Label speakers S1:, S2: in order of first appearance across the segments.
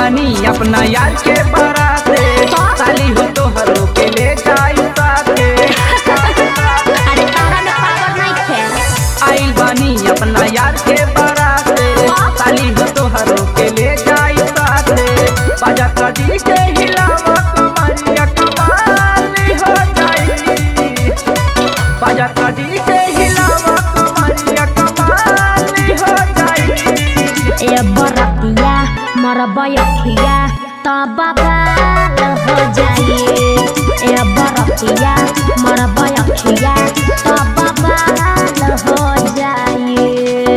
S1: बानी अपना यार के बराते साली हो तो हरो के ले जाई साथे
S2: अरे तोरा में पावर नहीं खे
S1: आइल बानी अपना यार के बराते साली हो तो हरो के ले जाई साथे बाजा कदी के हिलावा कमरिया कमाली हो जाई बाजा कदी के हिलावा कमरिया कमाली हो जाई
S2: ए बरतिया मर बयखिया त बबाल हो जाइए ए बरतिया मर बयखिया त बबाल हो जाइए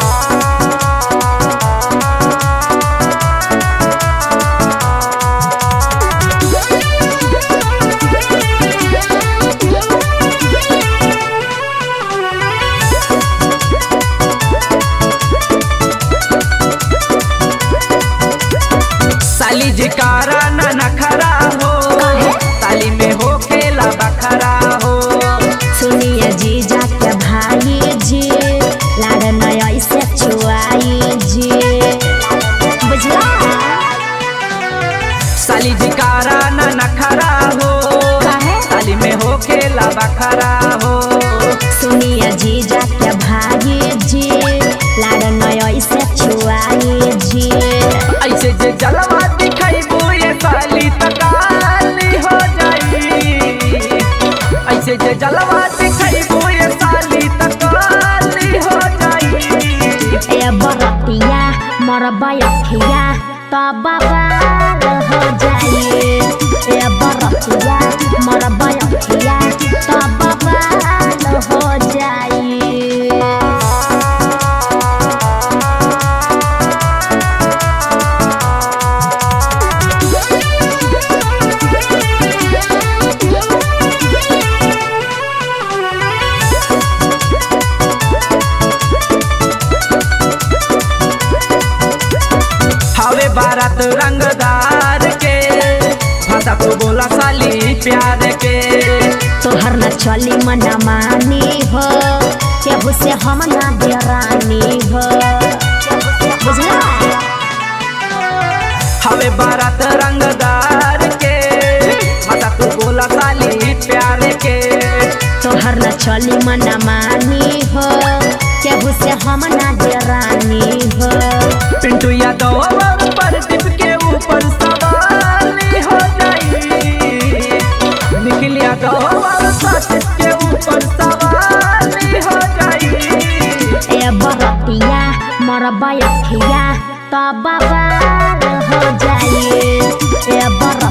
S1: साली जिकारा न नखरा हो साली में हो केला बखरा हो
S2: सुनिए जीजा के भाई जी लाड़ नय ऐसे छुआई जी बुझला
S1: साली जिकारा न नखरा हो
S2: काहे?
S1: साली में हो केला बखरा हो
S2: सुनिए जीजा के भाई जी लाड़ नय ऐसे छुआई जी
S1: ऐसे जे जलवा दिखाइबो ये साली तकाली हो जाई ऐसे जे जलवा दिखाइबो ये साली तकाली हो जाई
S2: ए बरतिया मर बयखिया त बबाल हो जाइए ए बरतिया मर बयखिया त बबाल हो जाइए
S1: हवे बारात रंगदार के भाषा तो बोला साली प्यार के
S2: तोहर न चली मन मानी हो केहू से हम ना देरानी हो बुझला
S1: हवे बारात रंगदार के भाषा तो बोला साली प्यार के
S2: तोहर न चली मन मानी हो केहू से हम ना देरानी हो
S1: पिंटू यादव और प्रदीप के ऊपर सवाली हो जाई निखिल यादव और सचिन के ऊपर सवाली हो जाई
S2: ए बरतिया मर बयखिया त बबाल हो जाइए ए बर